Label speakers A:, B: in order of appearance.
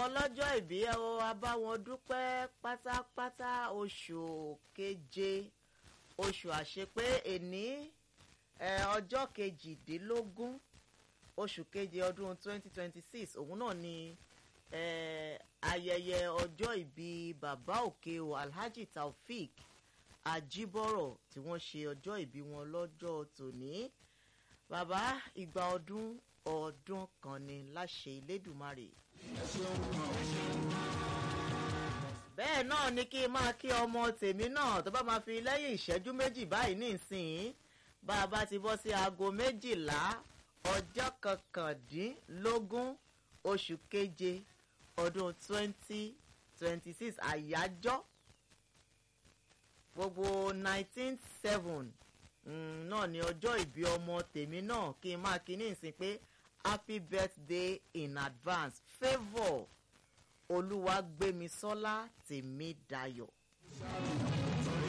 A: ọlọ́jọ́ ìbí ẹ o a bá wọn dúpẹ́ pátápátá oṣù keje oṣù àṣepé èní ẹ ọjọ́ kejìdínlógún oṣù keje ọdún 2026 òun náà ni ẹ ayẹyẹ ọjọ́ ìbí bàbá òkè o alhaji taofik ajibọrọ tí wọ́n ṣe ọjọ́ ìbí wọn lọ́jọ́ tòní bàbá ìgbà ọdún ọdún kan ni láṣẹ ilédùmarè. bẹ́ẹ̀ náà ni kí n máa kí ọmọ tèmi náà tó bá máa fi lẹ́yìn ìṣẹ́jú méjì báyìí nísìnyí bá a bá ti bọ́ sí aago méjìlá ọjọ́ kọkàndínlógún oṣù keje ọdún twenty twenty six àyájọ́ gbogbo nineteen seven náà ni ọjọ́ ìbí ọmọ tèmi náà kí n máa kí ní ìsìn pé happy birthday in advance favour olúwa gbémisọ́lá tèmi dayọ̀.